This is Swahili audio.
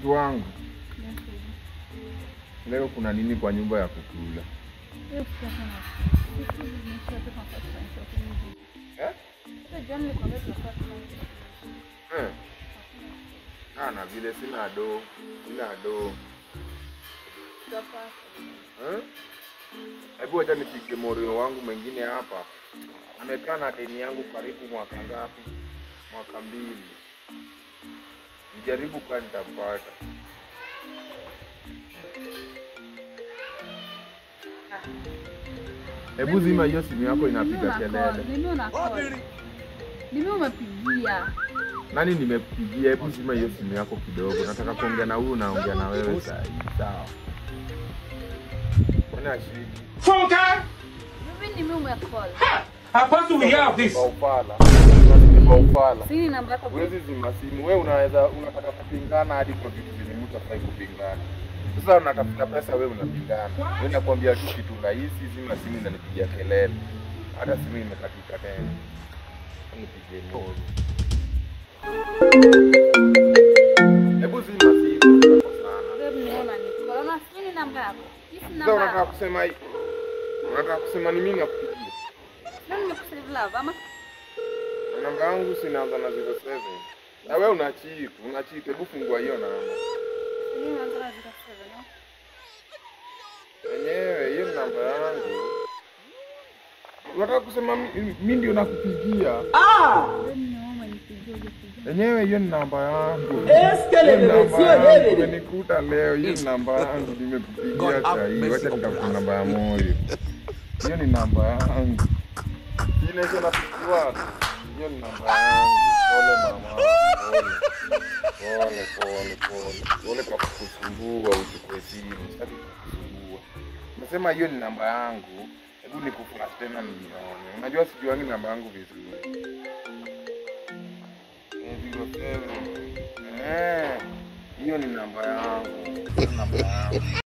Mtu wangu, leo kuna nini kwa nyumba ya kukula? Eh? Eh. Ah, na vile sina do, sina do. Eh? Hebu wacha nipige morio wangu mwingine hapa. Amekaa na deni yangu karibu mwaka ngapi? Mwaka mbili. Nijaribu kwa nitampata. Hebu zima hiyo simu yako inapiga kelele. Nimi umepigia Nani nimepigia? Hebu zima hiyo simu yako kidogo. Nataka kuongea na huyu, naongea na wewe sasa. Sawa. Mbona shiki? mimi nimi umecall Hapaswi we have this. Baufala. Baufala. sini namba yako Huwezi zima simu. Wewe unaweza unataka kupingana hadi kwa vitu vyenye mtu hafai kupingana. Sasa unatafuta pesa, wewe unapingana. Wewe nakwambia tu kitu rahisi, zima simu inanipigia kelele. Hata simu imekatika tena. Nipige moja. Hebu zima simu tutakosana. Babe, niona niko. Unaona sini namba yako. Hii si Sasa namba unataka yako. kusema hii? Unataka kusema ni mimi nakupigia? Sio nimekusave love ama Na namba yangu sinaanza na 07. Na wewe una cheat, una cheat. Hebu fungua hiyo namba. sini unaanza na 07 no? Wenyewe hiyo ni namba yangu. Unataka kusema mi- mi ndio nakupigia? Babe, niona umenipigia hujapigia. Wenyewe hiyo ni namba yangu. Eskele Hiyo ni bebe, namba sio yangu. yeye. Umenikuta leo, hiyo ni namba yangu. Nimekupigia saa hii. Wacha nitafuta namba ya moyo. Hiyo ni namba yangu. Ile hiyo napigiwa. Hiyo ni namba yangu. Pole mama. Pole. Pole pole pole. Pole kwa kukusumbua uchukue simu. Sitaki kukusumbua. Nasema hiyo ni namba yangu. Hebu nikuflash tena nione. Unajua sijuangi namba yangu vizuri. Eh, zero seven. Eh, hiyo ni namba yangu. Hiyo ni namba yangu.